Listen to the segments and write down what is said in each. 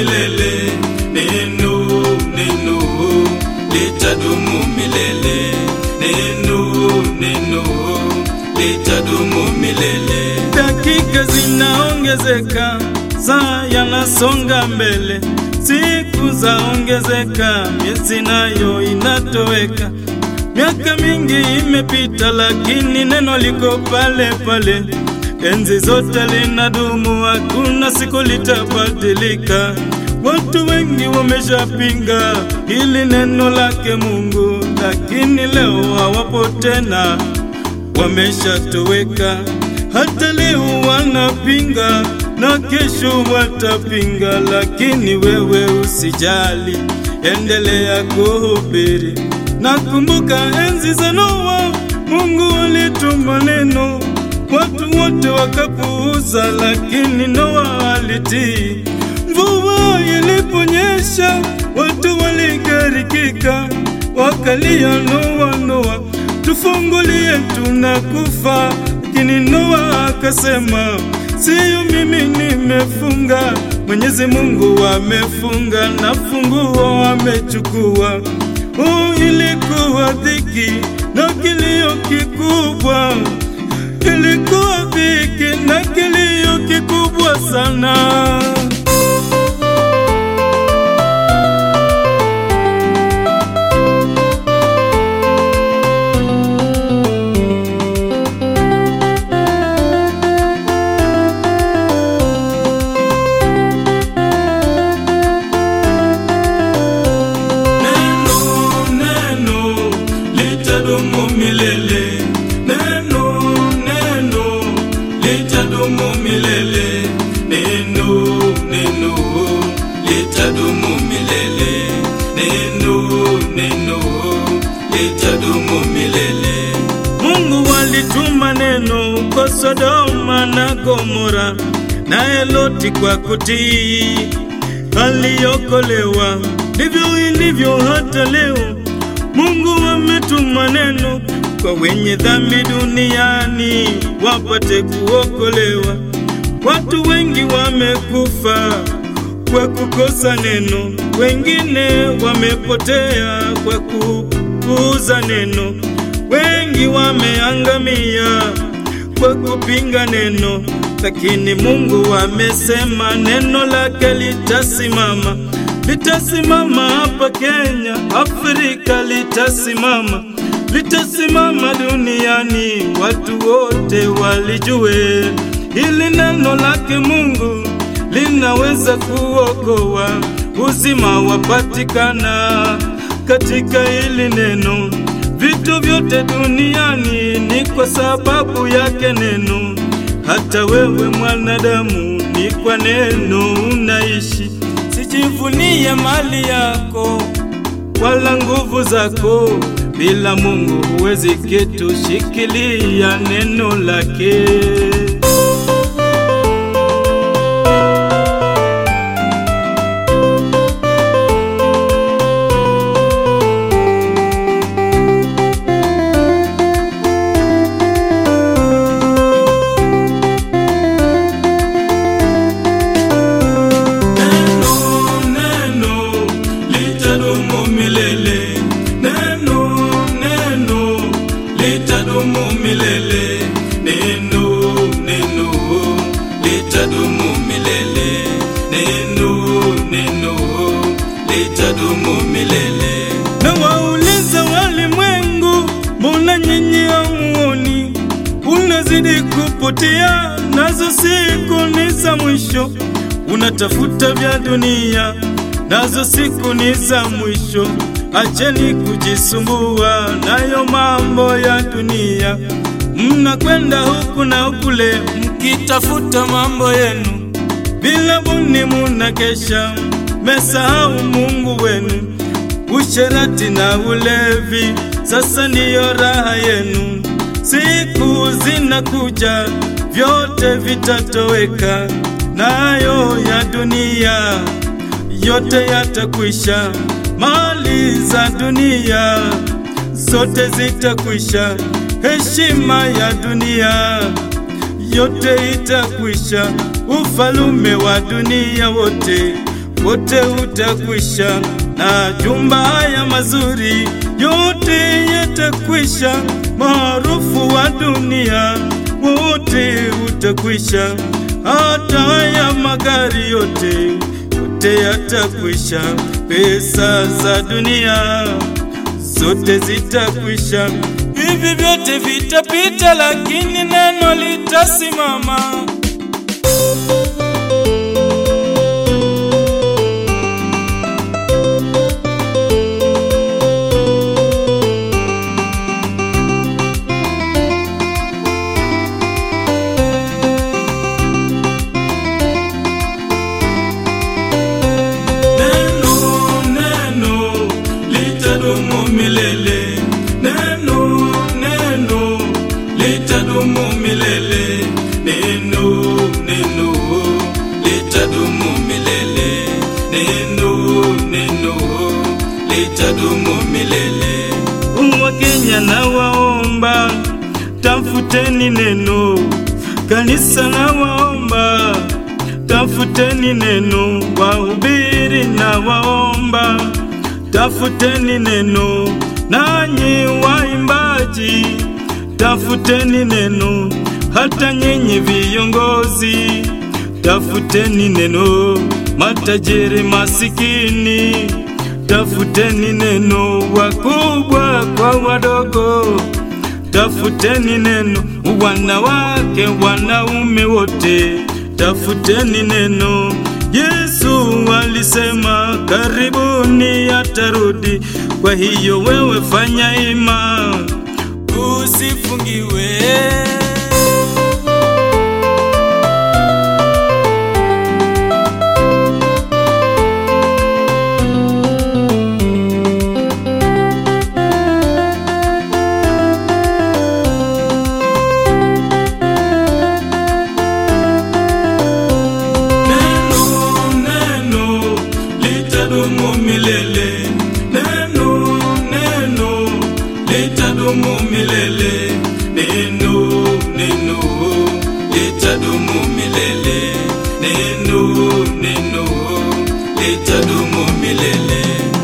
milele. Neno, neno litadumu milele. Neno, neno litadumu milele. Dakika zinaongezeka, saa yanasonga mbele, siku zaongezeka, miezi nayo inatoweka. Miaka mingi imepita, lakini neno liko pale pale. Enzi zote linadumu, hakuna siku litabadilika. Watu wengi wameshapinga hili neno lake Mungu, lakini leo hawapo tena, wameshatoweka. Hata leo wanapinga na kesho watapinga, lakini wewe usijali, endelea kuhubiri. Nakumbuka enzi za Noa, Mungu alituma neno, watu wote wakapuuza, lakini Noa alitii. Mvua iliponyesha, watu waligarikika, wakalia, Noa, Noa, tufungulie, tunakufa. Lakini Noa akasema, siyo mimi nimefunga, Mwenyezi Mungu amefunga na funguo amechukua. Oh, ilikuwa dhiki na kilio kikubwa, ilikuwa dhiki na kilio kikubwa sana. Neno, neno litadumu milele. Neno, neno litadumu milele. Neno, neno litadumu milele. Neno, neno litadumu milele. Mungu alituma neno kwa Sodoma na Gomora, naye Loti kwa kutii aliokolewa. Ndivyo ilivyo hata leo, Mungu ametuma neno kwa wenye dhambi duniani wapate kuokolewa. Watu wengi wamekufa kwa kukosa neno, wengine wamepotea kwa kupuuza neno, wengi wameangamia kwa kupinga neno. Lakini Mungu amesema neno lake litasimama, litasimama hapa Kenya, Afrika litasimama, litasimama duniani, watu wote walijue hili neno lake Mungu linaweza kuokoa, uzima wapatikana katika hili neno. Vitu vyote duniani ni kwa sababu yake neno. Hata wewe mwanadamu, ni kwa neno unaishi. Sijivunie mali yako wala nguvu zako, bila Mungu huwezi kitu. Shikilia neno lake. Neno, neno litadumu milele. Neno, neno litadumu milele. Neno, neno litadumu milele. Neno, neno litadumu milele. Na wauliza walimwengu, mbona nyinyi hamuoni? Unazidi kupotea, nazo siku ni za mwisho. Unatafuta vya dunia, nazo siku ni za mwisho. Acheni kujisumbua nayo mambo ya dunia. Mnakwenda huku na kule, mkitafuta mambo yenu bila buni munakesha, mesahau Mungu wenu. Usherati na ulevi sasa ndiyo raha yenu. Siku zinakuja, vyote vitatoweka, nayo ya dunia yote yatakwisha. Mali za dunia zote zitakwisha, heshima ya dunia yote itakwisha, ufalume wa dunia wote wote utakwisha, na jumba haya mazuri yote yatakwisha, maarufu wa dunia wote utakwisha, hata haya magari yote yote yatakwisha, pesa za dunia zote zitakwisha. Hivi vyote vitapita, lakini neno litasimama. Neno, neno litadumu milele. Neno, neno litadumu milele. Neno, neno litadumu milele. Neno, neno litadumu milele. Wakenya na waomba, tafuteni neno. Kanisa na waomba, tafuteni neno. Wahubiri na waomba, tafuteni neno. Nanyi waimbaji, tafuteni neno. Hata nyinyi viongozi, tafuteni neno. Matajiri masikini, tafuteni neno. Wakubwa kwa wadogo, tafuteni neno. Wanawake, wanaume wote, tafuteni neno. Yesu alisema karibuni atarudi. Kwa hiyo wewe fanya ima, usifungiwe. Neno, neno litadumu milele. Neno, neno litadumu milele. Neno, neno litadumu milele. Neno, neno litadumu milele.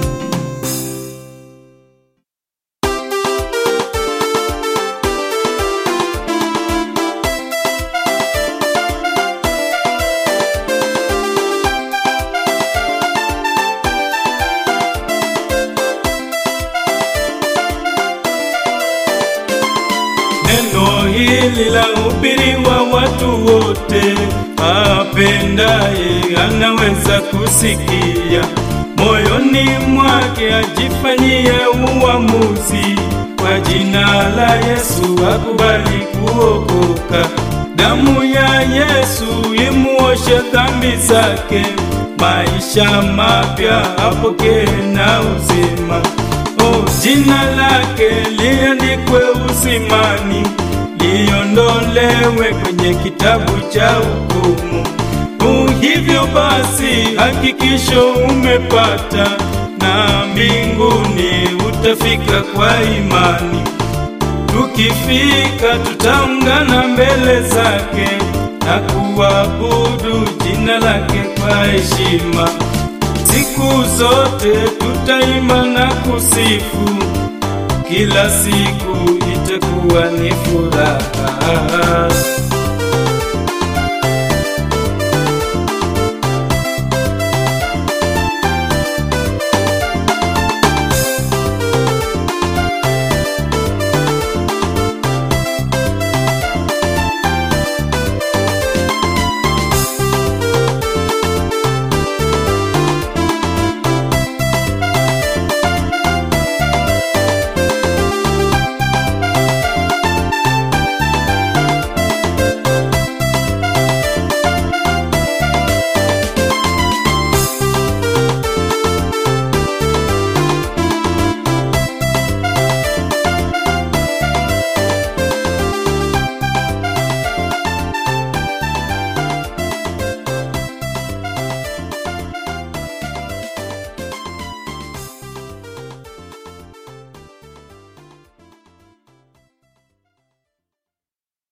Neno hili la hubiriwa watu wote, apendaye anaweza kusikia, moyoni mwake ajifanyie uamuzi. Kwa jina la Yesu akubali kuokoka, damu ya Yesu imuoshe dhambi zake, maisha mapya apokee na uzima. Oh, jina lake liandikwe uzimani, liondolewe kwenye kitabu cha hukumu. Oh, hivyo basi hakikisho umepata, na mbinguni utafika kwa imani. Tukifika tutaungana mbele zake na kuabudu jina lake kwa heshima. Siku zote tutaimba na kusifu, kila siku itakuwa ni furaha.